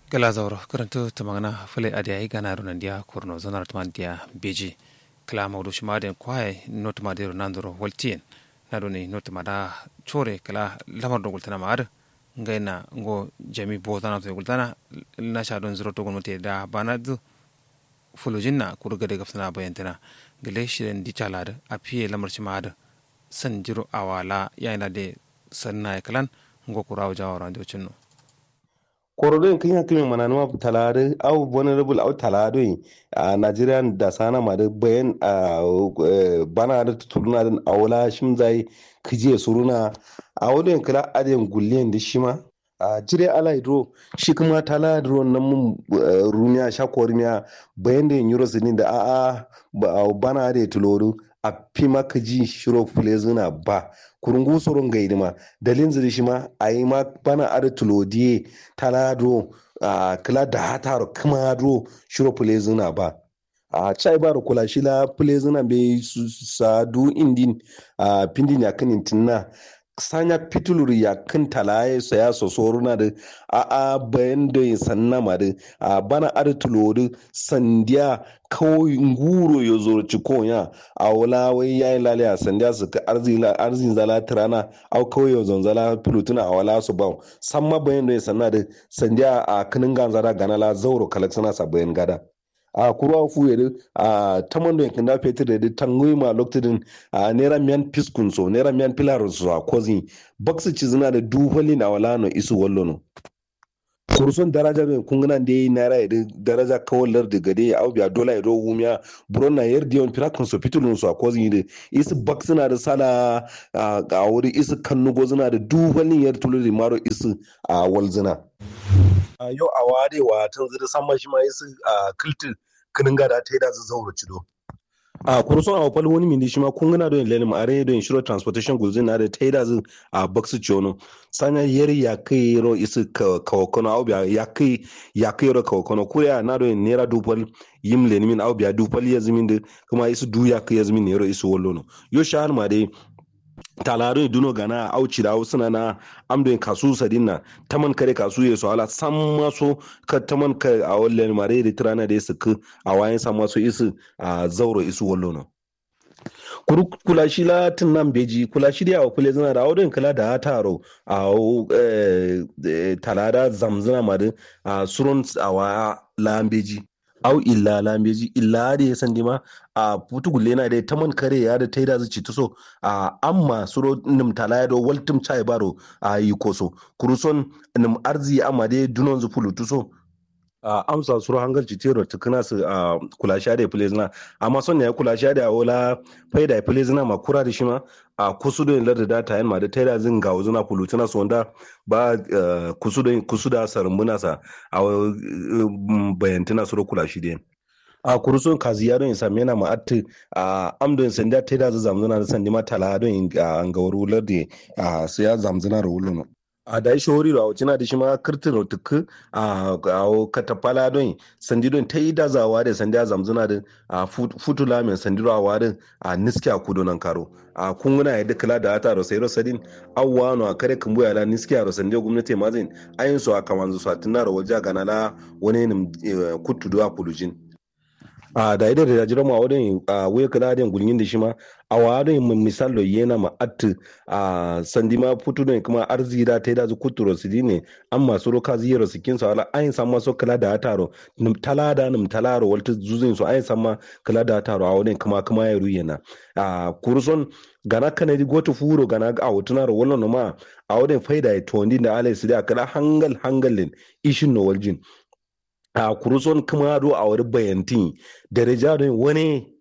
gala zauro karanto tamagana fule adi ai gana runan dia korno zonar tman dia beji kala mawdu shimaden kwaye not ma dero nandoro waltien nado ni not ma da chore kala lamar do gultana ma ngaina ngo jami botana to gultana na sha don zuro to gonmote da banadu fulujinna kurgade gafsana bayantana gele shiren di chalada apiye lamar shimada san jiro awala yana de sanna kalan ngo kurawo jawara do cinno korodo kin ya kimin manani ma talare au vulnerable au talado a Nigerian da sana ma da bayan a bana da tuluna da awala shimzai kije suruna a wadon kala adiyan gulliyan da shima a jire ala hidro shi kuma tala da ruwan nan mun rumiya sha kormiya bayan da yin sinin da a'a bana da tuloru a fi maka ji shiro fulezuna ba kurungu soron gaidi ma dalin ziri shi ma a yi ma bana ada tulodiye talado a kila da hataro kuma do shiro fulezuna ba a chai ba da kula shi la fulezuna bai sadu indin a pindin ya kanin tinna sanya pitulur ya kan talaye sa ya sosoro na da a a bayan da ya sanna ma da a bana ada tulodu sandiya kawai nguro ya zo ciko ya a wala wai ya yi lalaya sandiya su ka arzin zala tirana au kawai ya zonzala pilotuna a wala su ba san ma bayan da ya sanna da sandiya a kinin ganzara ganala zauro kalaksana sa bayan gada a kurwa fu yede a tamando en kanda petir yede tangui ma loktidin a nera mian piskun so nera mian pilar so a kozi baksu cizina da duholi na wala no isu wallo no kurson daraja ben kungana de naira yede daraja kawalar da gade au biya dola yede wumiya buron na yer dion pirakun so pitulun so a kozi yede isu baksu na da sala a wuri isu kannu gozina da duholin yer tuluri maro isu a walzina yau a ware wa tun zira sama shi ma yasu a kiltin kinin gada ta yi da zaura cido a kurson a wafal wani mindi shi ma kun gana don lelim a rai don shiro transportation guzin na da ta yi da a baksu ciyono sanya yeri ya kai ro isu kawakono au biya ya kai ya kai ro kawakono kuriya na don nera dupal yim lenimin au biya dupal ya zimin da kuma isu du ya kai ya zimin nero isu wallono yo shahar ma dai talarin duno gana auci da suna na amdoyin kasu sadin na taman kare kasu ya ala san maso ka taman ka a wallen mare da tirana da su ku a wayan san maso isu a zauro isu wallo no kula shi la tun nan beji kula shi da kule zana da audin kula da taro a talada zamzana mare a surun a wa lambeji au illa lambeji illa da ya san dima a putu gulle na dai taman kare ya da taida zuci tuso a amma suro nim tala do waltum chai baro a yi koso kuruson nim arzi amma dai dunon zu fulu tuso a amsa suro hangal citero tukuna su a kula sha da plezna amma son ya kula sha da wala faida plezna ma kura da shi ma a kusu da larda data yan ma da taida zin ga wuzuna fulutuna su wanda ba kusu da kusu da sarumbuna sa a bayantuna suro kula shi da a kurusun kazi ya don same na ma'atti a amdon sanda ta da zamzuna da sandi ma tala don a ngawar wular da a su ya zamzuna da wulun a da shi hori da wacina da shi ma kirtin rotuku a katafala don sandi don ta yi dazawa da sandi a zamzuna da a futula mai sandi rawa da a niski a kudu nan karo a kunguna ya dukula da ata rosai rosadin awwa no a kare kumbu ya la niski a rosandi gwamnati mazin ayin su a kamanzu su a tunar wajen ganala wani kutu a pulujin a da idan da jira ma wadin a wuya kala da gulgin da shi ma a wadin mun misal da yana ma at a sandi ma futu ne kuma arzi da ta da zu kuturo su ne an masu roka ziyaro su kin sa ala ayin san ma so kala da taro nim talada nim talaro walta zuzin su ayin san ma kala da taro a wadin kuma kuma ya ruyena a kurson gana kana di goto furo gana a wutunar wannan ma a wadin faida ya tondi da alai su da kala hangal hangalin ishin no waljin a kuruson kamado a wani bayantin da rijarin wani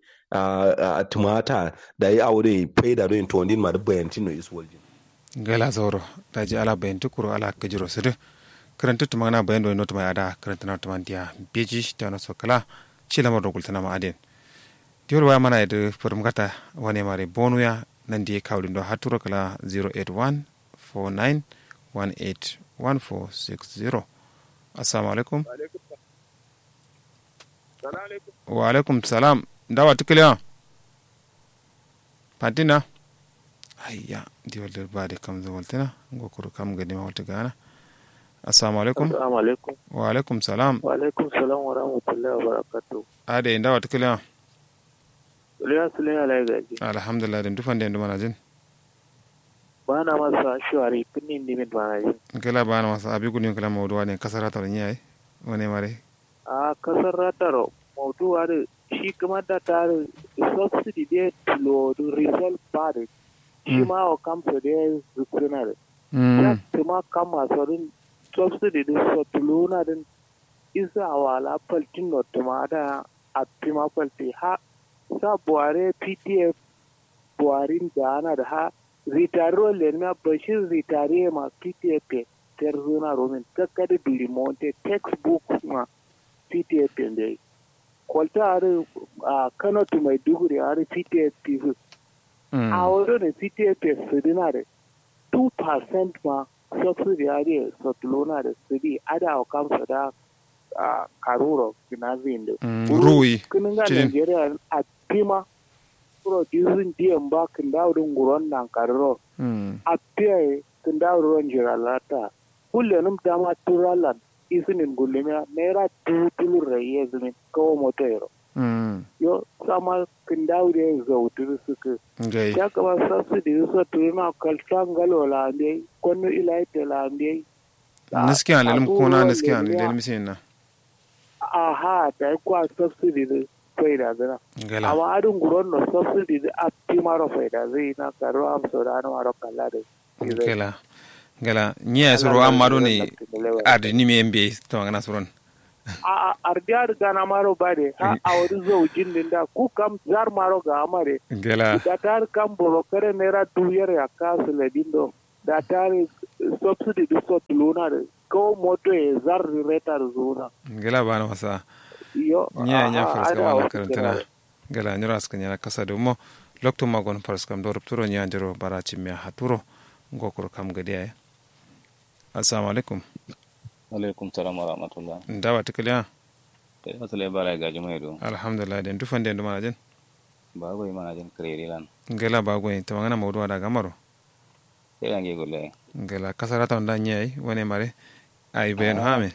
a tumata da yi aure faida don tondin ma da bayantin no isu waljin gala zauro da ji ala bayanti kuro ala kajiro sidi karanta tuma na bayan da wani mai ada karanta na tuma diya beji da wani sokala ci lamar da gultana ma adin diyar waya mana yadda firmgata wani mare bonuya nan da ya kawo dindo haturo kala 081 49 18 1460 assalamu alaikum wa alaikum salam dawa tukiliya patina ayya di walder bade kam zo waltina gokoro kam gadi ma walta gana assalamu alaikum Assalamu alaikum. wa alaikum salam Wa alaikum salam wa rahmatullahi wa barakatuh. ade inda wata kila Suliya Suliya Lai Gaji. alhamdulillah den dufan den dumana jin Ba na masa shawari kunnin dimin ba na jin. kala bana masa abi gudun kala mawduwa ne kasara ta nyai wone mare A kasar rataro mauduwa da shi kuma da tare subsidy da tulo da result ba da shi ma wa kamsa da ya zukuna da. Ya mm kuma kama saurin subsidy da so tulo na din isa wala faltin no tuma da a pima falti ha sa buhari ptf buharin da ana da ha ritaro lenna bashir ritare ma ptf ter zona romin kakkada biri monte textbook ma ptf da kwalta are a kano to mai duguri are ptf pifu mm a wurin ptf su dina da 2% ma subsidy are sotlona da sidi ada wa kamsa da a karuro kinazin da mm ruwi kinin ga Cikin. Nigeria a pima producing diyan ba kin daudin guron nan karro mm a piye kin daudin jiralata kullenum dama turalan isinin gullumiya naira tutulun rayi zumin kawo motoyero mm yo sama kin daude zautu suka gai ya kaba subsidy so turina kaltan galo la ambe konno ilaite la ambe niski an lelim kuna niski an lelim sin na aha ta kwa subsidy da faida zana gala amma adin guron no subsidy da appi maro faida zai na karo am so da na maro kala da gala gala nya soro amma do ne adi ni me mbe to ngana soron a ardiyar gana maro bade ha a wani zo jindin da ku kam zar maro ga amare gala da tar kam boro kare naira duyar ya kasu ladin do da tar subsidy da so tuluna da ko moto e zar retar zuna gala bana masa yo nya nya aha, farska ada wala wasu karantana kira- gala nyura aska nya kasa do mo lokto magon farskam do rupturo nya jiro bara chimya haturo ngokoro kam gade ay assalamu alaikum alaikum salam wa rahmatullah ndawa tikaliya kai wasu lai bara gaji mai do alhamdulillah den dufan den dumana jen ba goyi mana jin kireri lan ngela bagoy tawangana mawdu ada gamaro sai gange gulle ngela kasarata onda nyai wone mare ay ben hame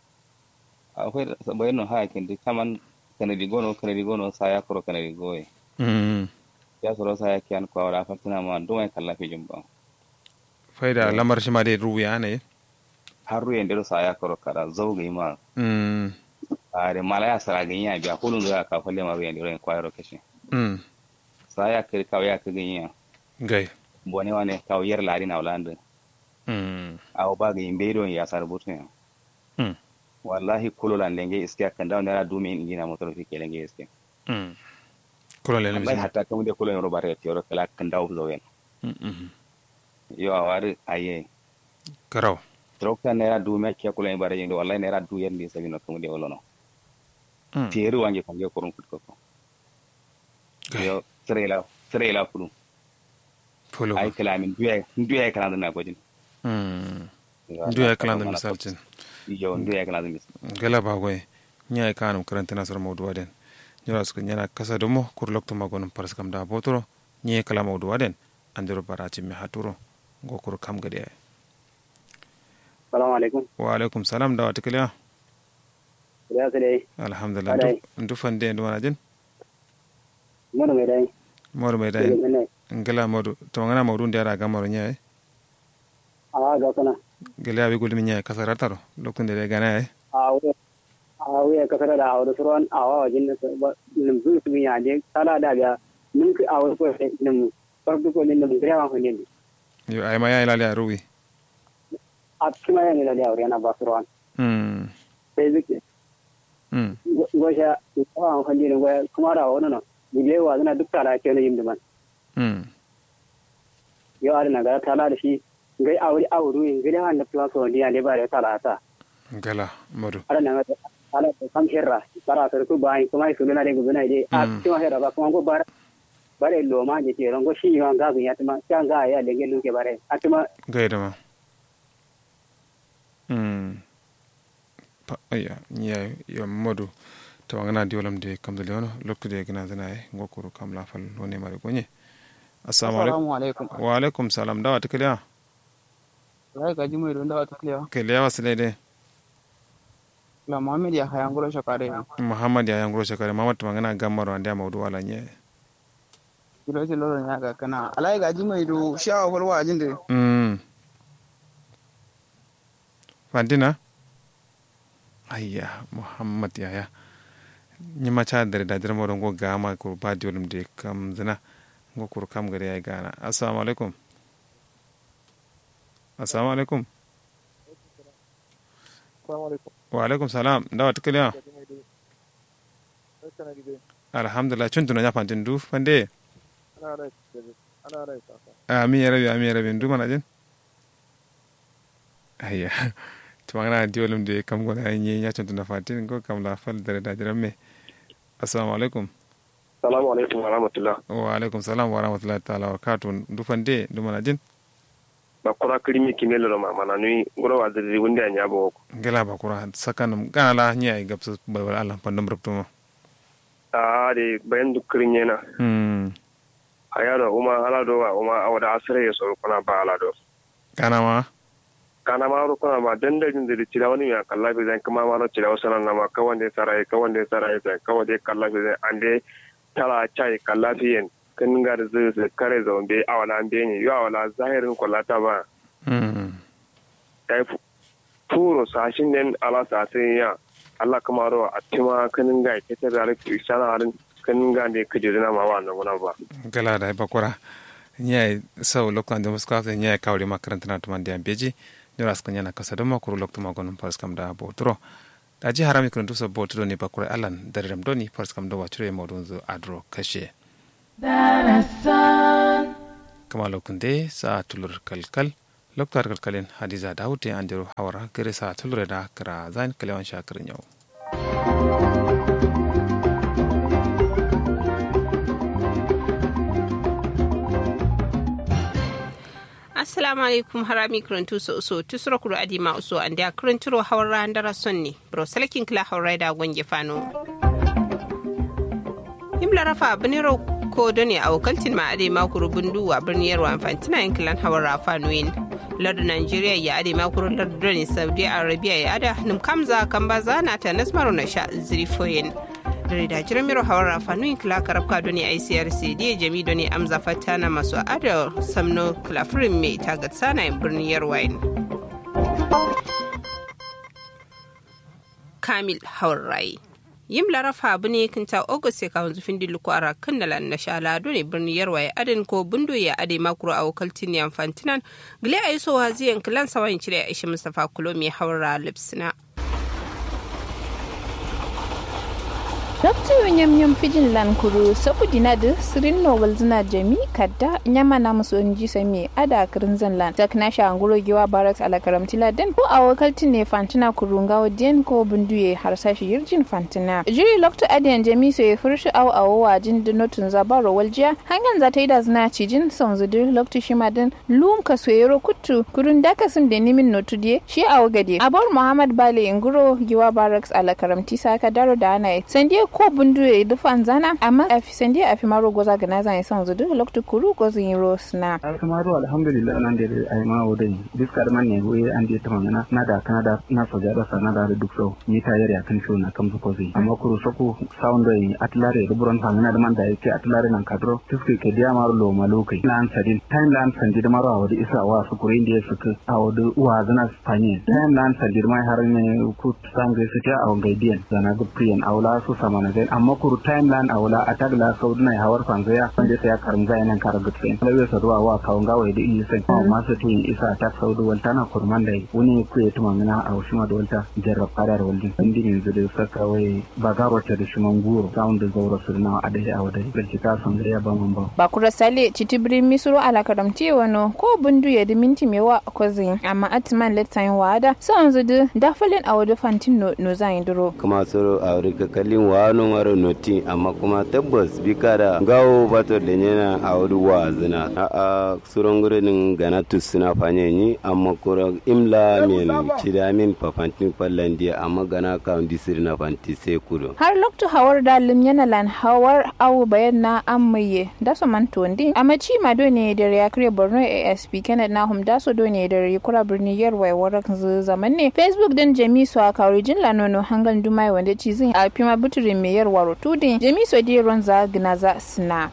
akwai bayan no ha kin di kaman kanadi gono kanadi gono saya koro kanadi goye mm ya soro saya kian ko wala fatina ma do mai kala fi jumba fayda lamar shima de ruya ne har ruye ndero saya koro kara zawgi ma mm are mala ya sara ganya biya kulun da ka falle ma ruye ndero en kwayro kashi mm saya kir ka ya ka ganya gay bone wane ka yer lari na ulande mm aw ba ga imbe do ya sar butu ya mm wallahi kululan lenge iskiya kan dawo nera dumi injina motor fi kelenge iskiya mm kula le wallahi mi hatta kamu de kulo ro bare tioro kala kan daw zowen mm yo awari aye karaw trokta nera du me ke kulo bare yindo wallahi nera du yendi sabi no kamu de wolono mm tieru wange kan ge korun kut ko gay yo trela trela kulu polo ay kala min duye duye kala na ko jin mm ndu ya kala da misal cin yo duye kala da misal gala bagoy nyai kanum karantana sar mawdu waden nyora suka nyana kasa do mo kur lokto magon paraskam da botoro nye kala mawdu waden andiro bara chimmi haturo ngokoro kam gade ay salamu alaikum wa alaikum salam da wata kiliya ya su dai alhamdulillah Alai. ndu fande ndu wana jin mana mai dai modu mai daga dai nan ngala modu to ngana modu ndara ga maro nyaay a ga kana gele abi gulmi nyaay kasa rataro lokto ndere gana ay a wuya a wuya kasar da a wani suran a wawa jin nim zu su ya je sala da biya nin ki a wani ko nim farko ko nim nim gaya ko nim yo ay ma yaay lali aruwi a kuma yana da da yana ba suran mm sai zuke mm gosha ko an kan din goya kuma da wani no bile wa zana duk tara ke ne yin duman mm yo a na ga tala da shi gai a wuri a wuri gai da da plus on dia ne ba da tala ta gala modu ala na ga ala da kam herra bara sar ku bai kuma su na da gubuna dai a Mm. kuma herra ba kuma go bara bare lo ma je ke rongo shi ma ga ya tuma kan ga ya lenge luke bare atuma gayda ma mm pa aya nyaay yo modu to ngana di wolam de kam de leono lokto de gina zana ay ngokoro kam la fal woni mari gonye assalamu alaikum Assalamu alaikum. wa alaikum salam da wata kiliya Rai gaji mai don dawa ta lewa. ke lewa su daidai La Muhammad ya hayan gura shakare. muhammad ya yanguro shekare muhammad magana gamar wanda ya maudu wala nye Kilo ce loron ya ga kana. Alai gaji mai do shawa falwa ajin da. mm fandina ayya muhammad yaya nyima cha dare da dare moron go gama ko ba diolum de kam zina go kur kam gare ay gana assalamu alaikum assalamu alaikum wa alaikum salam dawa tikaliya alhamdulillah cuntuna nya fantin du fande amin ya rabi amin ya rabi du mana jin ayya tumangana diolum de kam gona nyi nya cuntuna fantin go kam la fal dare da dare me assalamu alaikum salamu alaikum wa rahmatullah wa alaikum salam wa rahmatullahi ta'ala wa barakatuh du fande du mana jin ba kura kirimi kimelo lo mama na nui ngoro wa diri wunde anya bo ko gela ba kura sakanum gana la nya ay gabsu balwal allah pandum rubtuma a de bayan du kirinye na hmm ayado uma ala do wa uma awada asre yeso kuna ba ala do kana ma kana ma ro kuna ma danda jin diri tira wani ya kalla bi zan kuma ma ro tira wasana na ma kawande sarai kawande sarai zan kawade kalla bi zan ande tala chai kalla fiyen kan gar zu zu kare zombe awala ambe ni yo awala zahirin kullata ba hmm dai furo sashin den ala sasin ya Allah kuma ro a tima kanin ga ke ta da rufi sana harin kanin ga ne kaje na ma wannan wannan ba gala da ba kura nya sau loktan da muska ta nya kawri makaranta na tuman da beji nyora skanya na kasa dama kuru loktu magon pars kam da botro da ji harami kun tuso botro ne ba kura alan da ram doni pars kam da wacure modun zu adro kashe kama lokun de sa tulur kalkal loktar kalkalin hadiza dawute andiro hawara gare sa tulure da kara zan kalewan shakirin yau assalamu alaikum harami kirantu so so tusura kuro adima uso ande a kiranturo hawra andara sonni bro salakin kila hawra da gonge fano himla rafa biniro ko doni a wakaltin ma ade makuru bundu a birnin yarwa infantina yankilan hawra fanoyin lardu nigeria ya ade makuru lardu doni saudi arabia ya ada num kamza kambaza na ta nasmaru na sha zirifoyin dare da jiran miro hawar rafanu kila karabka doni icrc da jami doni amza fatana masu ada samno klafirin mai tagat sana birnin yarwain kamil hawar rai yim larafa abu ne kinta august ya kawo zufin diluku a rakan da na shala ne birnin yarwaye adin ko bundo ya ade makuro a wakaltin yan fantinan gile a yi so haziyan kilan sawan cire a ishi mustapha kulomi hawar lipsina Dr. nyam nyam fijin lan kuru sabu dinadu sirin nowal zina jami kadda nyama na musu onji sami ada kirin zan lan tak na sha anguro giwa baraks ala karamtila den ko a wakalti ne fantina kuru ngawo den ko bunduye har sashi yirjin fantina jiri lokto adiyan jami so ya furshi aw awo wajin dinotun zabaro waljiya hangan za ta yi da zina cijin son zudu lokto shima din lum ka soyero kuttu kurun daka sun da nimin notu die shi awo gade abar muhammad bale inguro giwa baraks ala karamti saka daro da ana sandiye ko bundu ya yi dufan zana amma a fi sandi a fi maro goza ga nazan son zudu loktu kuru gozin yi rosna. ai kamaru alhamdulillah nan da ai ma wodai diskar man ne goye an je tama na na da kana da na so da sa na da duk so ni ta yare kan so na kam ko zai amma kuru soko sound dai atlare ruburan fa na da man da yake atlare nan kadro tiske ke dia maro lo malokai na an sadin time lan sandi da maro wadi isa wa su kure inda suka a wadi uwa zana spanye time lan sandi mai har ne ku sangue su ta a ngaidiyan zana ga priyan aula su sama na zai amma kuru timeline a wula a tagla sau duna hawar fanzaya wanda sai ya karin zai nan kara gutsen lawe sa ruwa wa kawun gawa da iya sai kuma masu tun isa ta sau da walta na kurman da wani ku ya tuma mina a wasu ma da walta jarrab fadar waldin wanda yanzu da saka wai ba garo ta da shiman guro samun da zaura su na a dai a wadai da ka san da ya ba man ba. ba kura sale citibiri misuro ala karamti wano ko bundu ya di minti mewa kozin amma atiman letain wada son zudu dafalin a wadu fantin no zan duro. kuma soro a wuri kakalin wa awano maro noti amma kuma tabbas bika da gawo bato da yana a wuri wa zina a a suron gurin gana tusuna fanye ni amma kura imla min cida min papantin pallandiya amma gana kan disiri na fanti sai kudo har lokto hawar dalim yana lan hawar awu bayan na amaye da so man tondi amaci ma do ne da ya kire borno asp kenneth na hum da so do ne da kura birni yarwai warak zaman ne facebook din jami so a kawri jin lanono hangan dumai wanda ci zin a fima buturin mai yarwa rotudin jami so di ron za gina za sina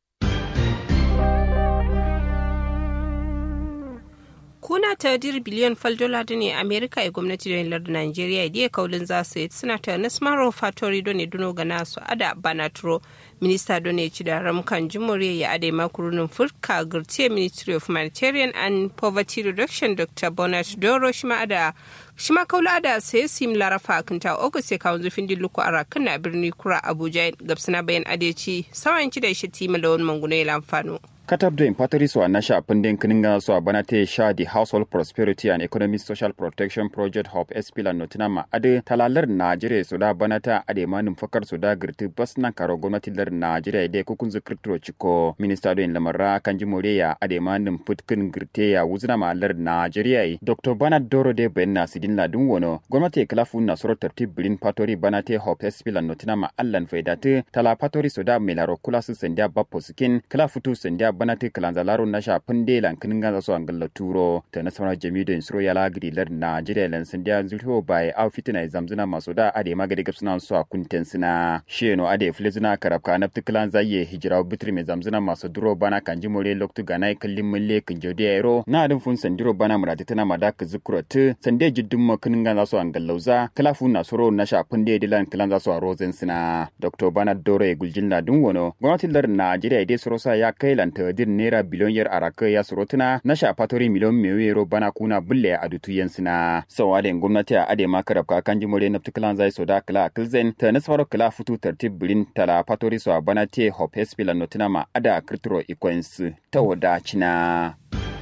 kuna ta dir biliyan fal dola da ne amerika e gwamnati da lar nigeria da kaulin za su yi suna ta nasmaro fatori don ne duno ga nasu ada banatro minista don ne ci da ramkan jimure ya ade makurunin furka gurtiya ministry of humanitarian and poverty reduction dr bonat doro shi ma ada shi ma kaula da sai sim larafa kinta ogus ya kawo zufin dilluku a rakan na birni kura abuja gabsana bayan adeci sawan ci da shi tima da wani manguna ya lamfano. katab da impatari su a nasha fundin kinin su a bana ta sha the household prosperity and economic social protection project hub espila notina ma ade talalar najeriya su da bana ta ade manin fakar su da girti bas nan karo gwamnati lar najeriya da kukun zikirtiro ciko minista da lamarra kan ji moreya ade manin futkin girte ya wuzina ma lar najeriya dr bana doro de bayan na sidin ladin wono gwamnati ya kalafu na soro tartib bilin patori bana ta hub espila notina ma allan faidatu tala patori su da melaro kula su sandiya bappo sikin kalafutu sandiya bana te kalanza laro na sha pande lan kinin ganza so angalla turo ta na sauna jami da insuro ya lagri lar Nigeria lan sandiya zulho bai au fitina zamzuna maso da ade magadi gapsuna so a kunten sina sheno ade flezuna karabka na tiklan zaye hijira bitri me zamzuna maso duro bana kanji more loktu ganai kallin mulle kin jodi ayro na adin fun sandiro bana murati tana madaka zukurot sande jiddin ma kinin ganza so angallauza kalafu na soro na sha pande dilan kalanza so a rozen sina dr bana dore guljin na dun wono gwamnatin lar Nigeria dai soro sa ya kai lanta dir naira biliyon yar araka ya surutuna na shafatori miliyon mewero bana kuna bulle a dutu yansina sawa da gwamnati a ade makarab ka kan jimore na tukalan zai soda kala kilzen ta nasfaro kala futu tartib bilin tala fatori so bana te hop espila notina ma ada kirtiro ikwens ta wadacina.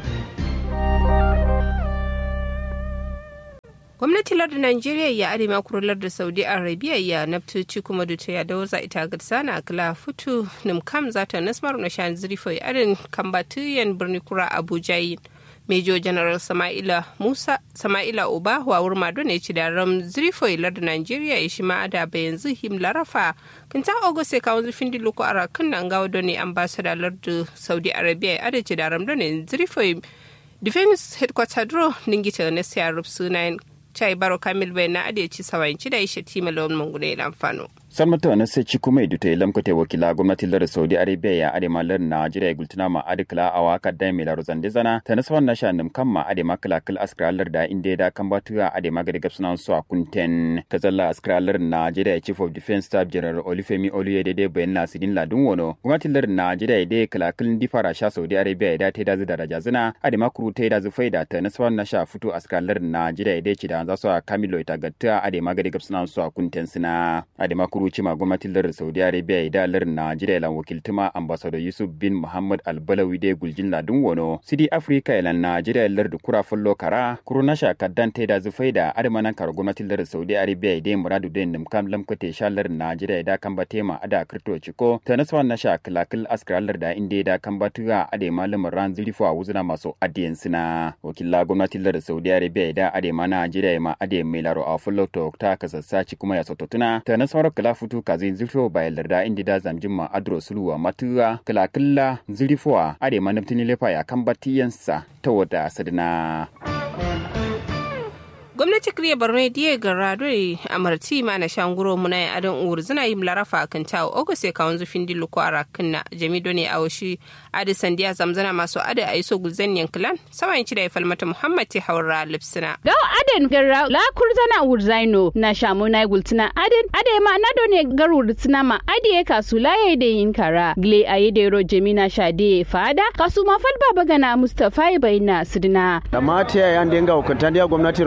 gwamnati lardin Najeriya ya arewa kurular da Saudi Arabia ya naftoci kuma da ta yada waza ita ga sana kala futu nimkam za ta nasmar na shan zirifo ya arin kambatiyan birni kura Abuja yin. Major General Sama'ila Musa Sama'ila Uba wa wurma don ya ci da ram zirifo ya lardin Najeriya ya shi ma'ada bayan zihim larafa kinta ogose kawon zufin diluku a rakan nan gawa don ne ambassador lardin Saudi Arabia ya adace da ram don ne zirifo Defense Headquarter Dro ningita na siya rufsunayen chai baro kamil bai na adeci sawanci da ishe tima lawan mangune lamfano. salmata na sai ciku mai duta ilam kote wakila gwamnati lar saudi arabia ya ade malar najeriya gultuna ma ade kala awa kadda mai laro zande zana ta naswan na shanim kan ma ade makala kal askralar da inde da kan batuwa ade magari gapsuna su a kunten ta zalla askralar najeriya chief of defense staff general olufemi oluyede de bayan na sidin ladun wono gwamnati lar najeriya de kala kal difara sha saudi arabia da ta da daraja zana ade makuru ta da zu faida ta naswan na sha fito askralar najeriya de ci da za su a kamilo ita gatta ade magari gapsuna su a kunten sina ade makuru kuruci ma gwamnatin lar saudi arabia da lar najeriya lan wakiltuma ambassador yusuf bin muhammad albalawi de guljin ladun wono sidi africa ilan najeriya lar da kura fullo kara kuru na shakaddan ta da zufai da adamanan kar gwamnatin lar saudi arabia da muradu da nimkam lamkate sha lar najeriya da kan batema ada kirto ciko ta naswan na sha kalakil askar lar da inda da kan batuga ade malamin ran zurifo a wuzuna masu adiyan sina wakilla gwamnatin lar saudi arabia da ade ma najeriya ma ade mai laro a fullo to ta kasassaci kuma ya sototuna ta naswar kala futu kazi zirfo bayar larda indi da zamjin ma adro suluwa matuwa kala killa zirifowa ade manabtini lefa ya kan batiyansa ta wada sadina. gwamnati kriya borno diye ga radoi amarti ma na shanguro muna ya adon uwur zina yi larafa kan tawo ogo sai kawon zufin dillu ko ara kinna jami doni a washi adi sandiya zamzana masu adi a iso gulzen yankilan saman ci da ya falmata muhammad ti haura lipsina gaw aden garra la kurzana uwur zaino na shamu na gultina aden ade ma na doni gar urzina ma adi ya kasu la ya da yin kara gle a yi da yaro jami na shade fada kasu ma falba bagana mustafa ya bayyana sidina da mata ya yan denga hukuntan gwamnati ro yana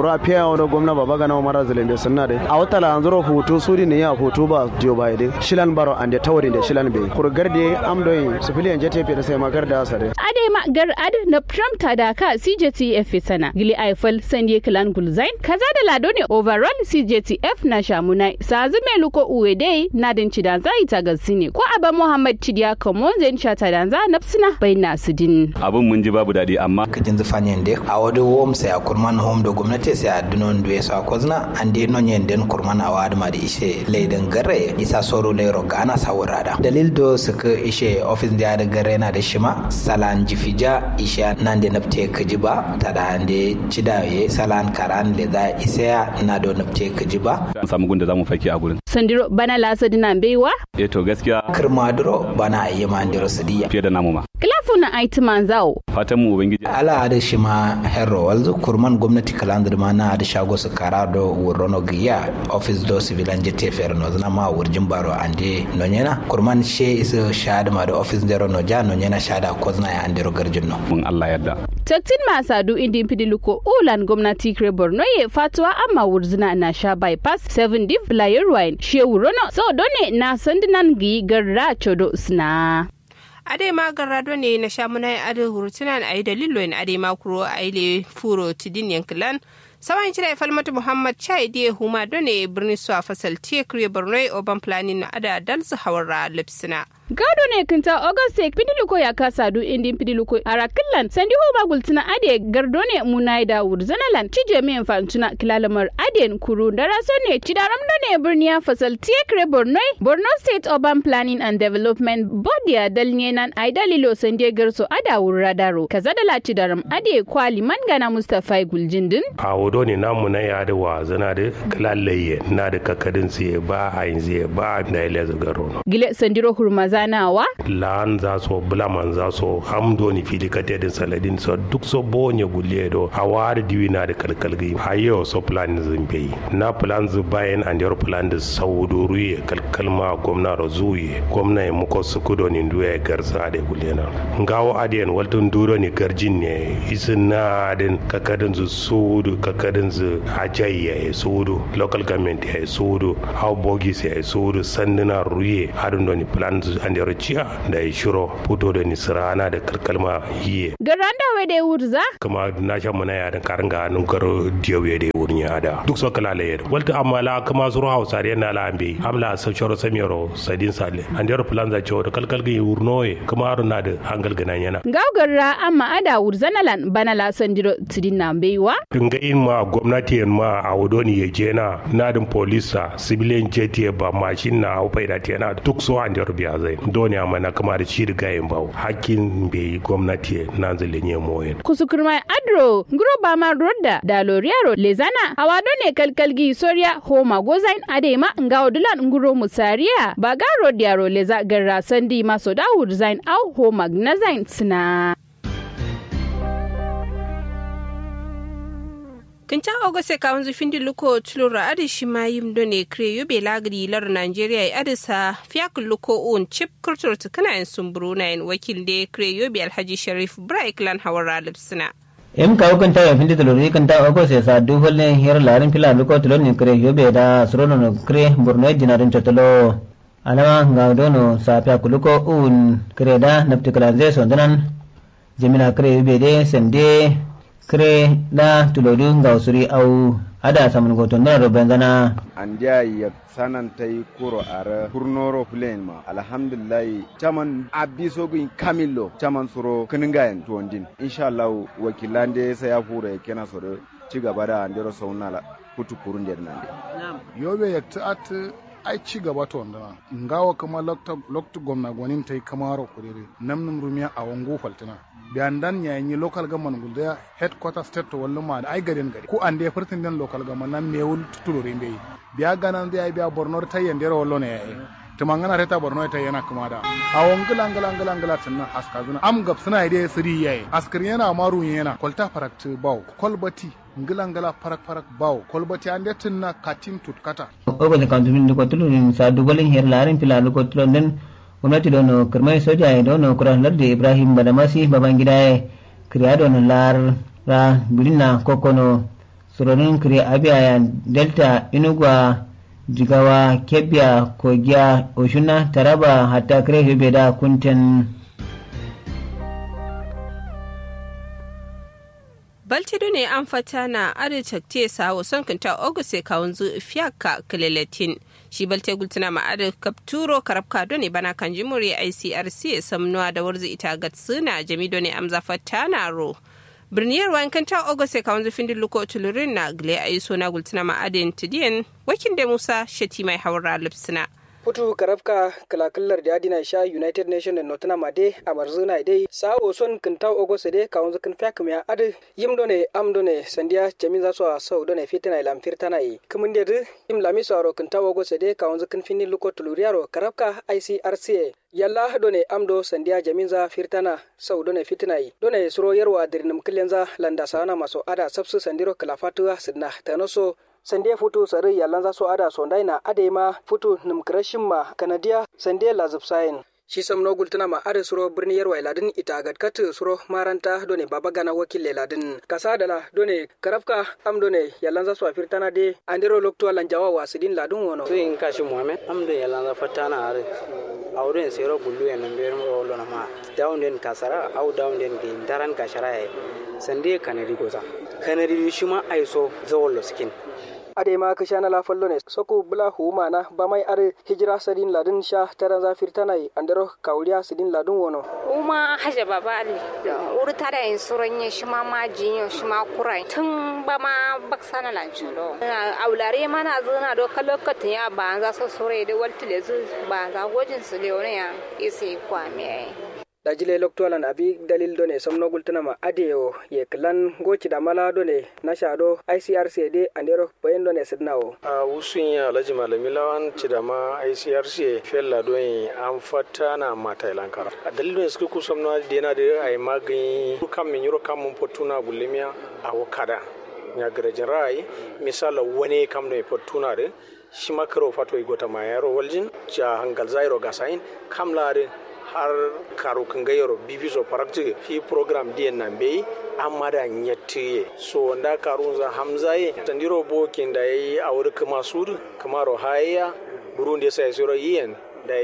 kuro a fiya wani gwamna baba gana mara zalende sunna de a wata la anzuro hutu suri ne ya hutu ba dio ba de shilan baro ande tawari de shilan be kuro garde amdoyin civilian jete pe da sai magar da asare ade ma gar ad na Trump ta da ka CJTF sana gili Eiffel sanye clan gulzain kaza da lado ne overall CJTF na shamunai sazu mai luko uwe dai na din cidanza ita gasine ko aba Muhammad Chidiya Kamon zan shata danza nafsina bai na sudin abin mun ji babu daɗi amma kajin zufanyen de a wadi wom sai a kurman home da gwamnati sai a dunon duwe sa kozna an de non yen den kurman a wadi ma da ishe leidan gare isa soro leiro ga ana sawurada dalil do suka ishe office da da gare na da shima salan jifija isha nan da nafte kaji ba ta da ande cidaye salan karan le da isa na do nafte kaji ba an samu gunda zamu fake a gurin sandiro bana lasa dina baiwa eh to gaskiya kirmaduro bana ayi ma ndiro sidiya fiye da namu ma kilafu na aiti manzao fatan mu ubangiji ala da shi ma herro walzu kurman gwamnati kalandir ma na da shago su kara do wurono giya office do civilian jete fer no zana ma wurjin baro ande no nyena kurman she isu shada ma da office dero no ja no nyena shada ko zana ya andero garjin no mun Allah yadda taktin masadu indi pidiluko ulan gwamnati kre borno ye fatuwa amma wurzina na sha bypass 7 div layer wine she wurono so done na sandinan gi garra chodo sna ade ma garrado ne na shamunai ade hurutunan ayi dalilo in ade ma kuro aile furo tidin yankilan sawan cire falmatu muhammad chai die huma done birni su a fasal tiye kriye borno oban planning na ada dalsu hawara lipsina gado ne kinta auguste pidiluko ya kasa du indi pidiluko arakillan sandi homa gultina ade gardo ne munai da wurzanalan cije me infantuna kilalamar aden kuru daraso ne cidaram da ne birni ya fasal tiekre borno borno state urban planning and development board ya dalne nan ai dalilo sandi garso ada wurradaro kaza da la cidaram ade kwali mangana mustafa guljindin a wodo ne namu na ya da wa zana da kilalaye na da kakadin siye ba a yin siye ba da ile zagaro gile sandiro hurma zanawa lan za so blaman za so hamdo ni fili katedin saladin so duk so bonye gulle do a wari diwi na da kalkalgi hayo so plan zimbe na plan zu bayan and your plan da saudo ruye kalkalma gwamna rozuye gwamna ya muko su kudo ni duwe garza da gulle na ngawo adiyan waltun duro ni garjin ne isin na adin kakadin zu sudu kakadin zu ajayya ya sudu local government ya sudu how bogis ya sudu sanduna ruye hadin do ni plan zu an yaro ciya da ya shiro fito da nisirana da kalkalma hiye. Garanda we da wurza? Kuma na shan mana ya da karin ga nun garo diyawe da wurin ya da. Duk so kala la yadda. Walta amma la kuma zuru hausa da yana la ambe. Amla sa shoro samiro sadin sale. An yaro plan za ciwo da kalkal ga wurno ye kuma haru na da hangal ganan yana. Gaugarra amma ada wurza na lan bana la san jiro tidin na baiwa. Dinga in ma gwamnati yan ma a wudoni ya je na nadin polisa civilian jet ba mashin na hau faida yana duk so an yaro biya zai. doni a mana kama da shi riga yin bawo hakkin bai gwamnati na zalin ya moyen. kusukurmai adro nguro ba ma rodda da loriaro lezana hawa ne kalkalgi soria homa gozain adema nga odulan nguro musariya ba ga rodiaro leza garra sandi maso da zain au homa gnazain sina. kinca ogose ka wanzu findi luko tulura adi shima yim done kre yobe lagri lar nigeria ya adisa fiyak luko un chip kurtur tukana en sumburu na en wakil de kre yobe alhaji sharif braik lan hawara lipsina em ka kan ta findi tuluri kan ta ogose sa du holle her larin pila luko tulur ni kre yobe da surono no kre burno dinarin totolo alama ga dono sa fiyak luko un kre da naptikala zai sondanan jimina kre yobe de sende kire da tulodu ga usuri au ada samun goton na roben zana andiya ya sanan ta yi kuro ara kurnoro fulen ma alhamdulillah chaman abiso gin kamillo chaman suro kiningayen tuwandin insha Allah wakilan da sai ya fura ya kena soro ci gaba da andero saunala kutu kurun der nan yobe ya ta'at ai ci gaba to wanda ngawa kama lokta lokta gwamna gwanin tai kamaro kurere namnum rumiya a wango faltina biyan dan ya yi local government gulda headquarter state to wallu ma ai garin gari ko an da furtin den local government nan mewul tutulore mbe biya ganan da biya borno ta yende ro wallo ne ya tumangana reta borno ta yana kuma da a wangila ngila ngila ngila tunna aska zuna am gab suna ide siri yayi askar yana maru yana kolta farakta baw kolbati ngila ngila farak farak baw kolbati ande tunna katin tutkata ogo ne kantu min ko tulu sa dugalin her larin pila ko tulu den gwamnati dono kirmai soja ya dono kuran lardi ibrahim badamasi babangida ya kiriya dono lar ra bilina kokono suronin kire abia delta inugwa jigawa kebbiya kogiya oshuna taraba hatta kire yobe da kunten baltido ne an fata na adicakte sawo son kanta oguse kawunzu fiyaka kileletin shi balte gultuna ma adi kapturo karabka done bana kan jimuri icrc samnuwa da warzi ita gatsuna jami done amza fata na ro birniyar wayan kanta oguse kawunzu findin luko tulurin na gile ayi sona gultuna ma adin tidiyan wakin da musa shati mai haura lipsina Putu karafka kalakallar da adina sha United Nation da Notana Made a Marzuna dai sa'o son kinta ogo sede ka wanzu kin fiya kuma adu yim done am done sandiya jami za su a sau done fitina ilam firtana yi kumin da du yim lami su aro kinta ogo sede ka wanzu kin fini luko tuluriyaro karafka ICRCA yalla done amdo sandiya jaminza firtana sau done fitina yi done suro yarwa dirnim killenza landa sana maso ada sabsu sandiro kalafatuwa sidna tanoso sande futu sare yalan za so ada sondai na ade ma futu nim krashin ma kanadiya sande la zubsayin shi sam no gultuna ma ade suro birni yarwa ladin ita gadkat suro maranta done baba gana wakil ladin kasa dala done karafka am done yalan za so firtana de andiro lokto lan jawa wasidin ladun wono to in kashi muhammed am do yalan za fatana are awren sero gullu en ber mo lona ma down den kasara au down den ge daran kashara sande kanadi goza kanadi shuma aiso zawollo skin ade ma ka shana la fallo ne soko bula huma na ba mai are hijira sadin ladin sha taran zafir tanai andaro kauliya sidin ladin wono uma haja baba ali uri tada in suronye shima ma jinyo shima kurai tun ba ma baksana lanchulo aulare mana zuna do kalokatin ya ba za so sore da waltile zu ba za gojin su leone ya isi kwame dajile loktolan abi dalil done somno gultunama adeyo ye klan goci da mala done na shado icrc de andero bayan done sidnawo a wusun ya alhaji malami lawan cidama icrc fella don an fata na mata ilankara a dalil don suka kusa na da yana da ai magani kan min yuro kan mun fotuna gulimiya a wakada ya garajin ra'ayi misala wani kam da fotuna da shi makaro fato igota ma yaro waljin ja hangal zairo gasain kam lare har karo kan gayaro bibiso parakti fi program diyan nan bai amma da nyattiye so nda karun za hamzaye tandiro bokin da yayi a wuri kuma suru kuma rohaya burundi sai sura yin da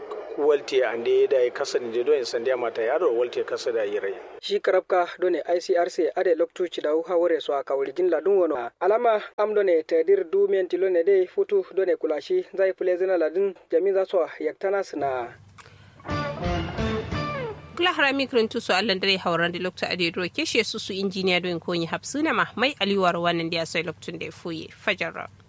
walti ande da kasan da don sandiya mata yaro walti kasa da yirai shi karabka done icrc ade loktu cidau hawore so aka wulijin ladun wono alama am done tadir du men tilone de futu done kulashi zai fulezina ladun jami za so yaktana sina kula harami kirin su allan dare hauran da lokta a daidro keshe su su injiniya don konyi hapsuna ma mai aliwar wannan da ya sai loktun da ya fuye fajar